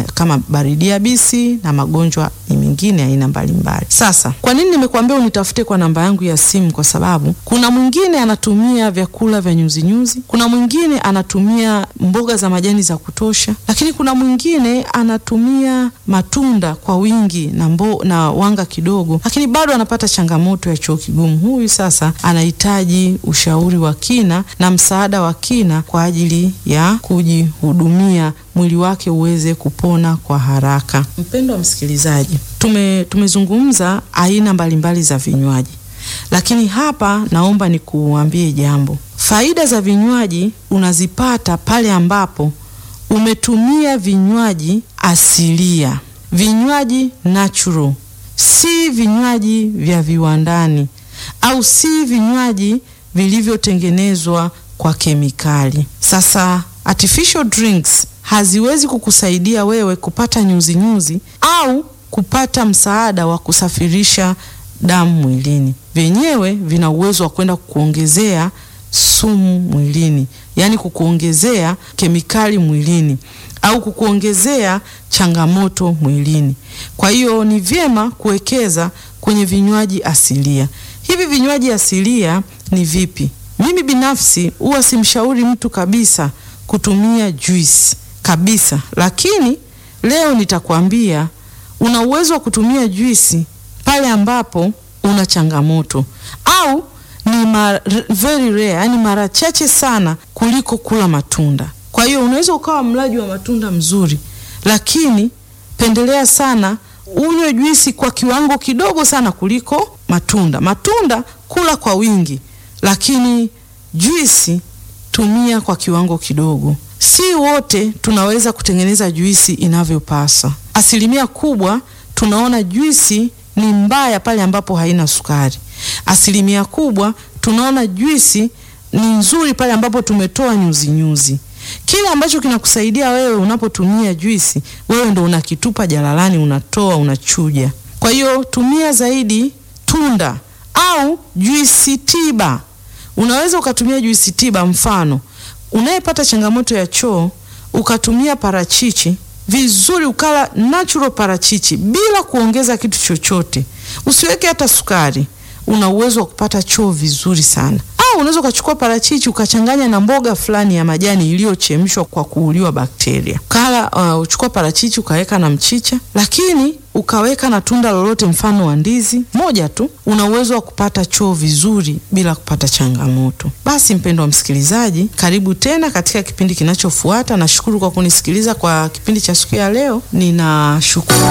ma, kama baridi yabisi na magonjwa mengine aina mbalimbali. Sasa kwa nini nimekuambia unitafute kwa namba yangu ya simu? Kwa sababu kuna mwingine anatumia vyakula vya nyuzinyuzi, kuna mwingine anatumia mboga za majani za kutosha, lakini kuna mwingine anatumia matunda kwa wingi na, mbo, na wanga kidogo, lakini bado anapata changamoto ya choo kigumu. Huyu sasa anahitaji ushauri wa kina na msaada wa kina kwa ajili ya kujihudumia mwili wake uweze kupona kwa haraka. Mpendo wa msikilizaji, tume tumezungumza aina mbalimbali za vinywaji, lakini hapa naomba nikuambie jambo. Faida za vinywaji unazipata pale ambapo umetumia vinywaji asilia, vinywaji natural, si vinywaji vya viwandani au si vinywaji vilivyotengenezwa kwa kemikali. Sasa artificial drinks haziwezi kukusaidia wewe kupata nyuzi nyuzi au kupata msaada wa kusafirisha damu mwilini. Vyenyewe vina uwezo wa kwenda kukuongezea sumu mwilini, yaani kukuongezea kemikali mwilini au kukuongezea changamoto mwilini. Kwa hiyo ni vyema kuwekeza kwenye vinywaji asilia. Hivi vinywaji asilia ni vipi? Mimi binafsi huwa simshauri mtu kabisa kutumia juisi kabisa, lakini leo nitakwambia una uwezo wa kutumia juisi pale ambapo una changamoto au ni mar, very rare, yani mara chache sana kuliko kula matunda. Kwa hiyo unaweza ukawa mlaji wa matunda mzuri, lakini pendelea sana unywe juisi kwa kiwango kidogo sana kuliko matunda. Matunda kula kwa wingi, lakini juisi tumia kwa kiwango kidogo. Si wote tunaweza kutengeneza juisi inavyopasa. Asilimia kubwa tunaona juisi ni mbaya pale ambapo haina sukari. Asilimia kubwa tunaona juisi ni nzuri pale ambapo tumetoa nyuzi nyuzi. Kile ambacho kinakusaidia wewe unapotumia juisi, wewe ndo unakitupa jalalani, unatoa, unachuja. Kwa hiyo tumia zaidi tunda au juisi tiba. Unaweza ukatumia juisi tiba, mfano unayepata changamoto ya choo ukatumia parachichi vizuri, ukala natural parachichi bila kuongeza kitu chochote, usiweke hata sukari, una uwezo wa kupata choo vizuri sana. Au unaweza ukachukua parachichi ukachanganya na mboga fulani ya majani iliyochemshwa kwa kuuliwa bakteria, ukala uh, uchukua parachichi ukaweka na mchicha, lakini ukaweka na tunda lolote, mfano wa ndizi moja tu, una uwezo wa kupata choo vizuri bila kupata changamoto. Basi mpendo wa msikilizaji, karibu tena katika kipindi kinachofuata. Nashukuru kwa kunisikiliza kwa kipindi cha siku ya leo, ninashukuru.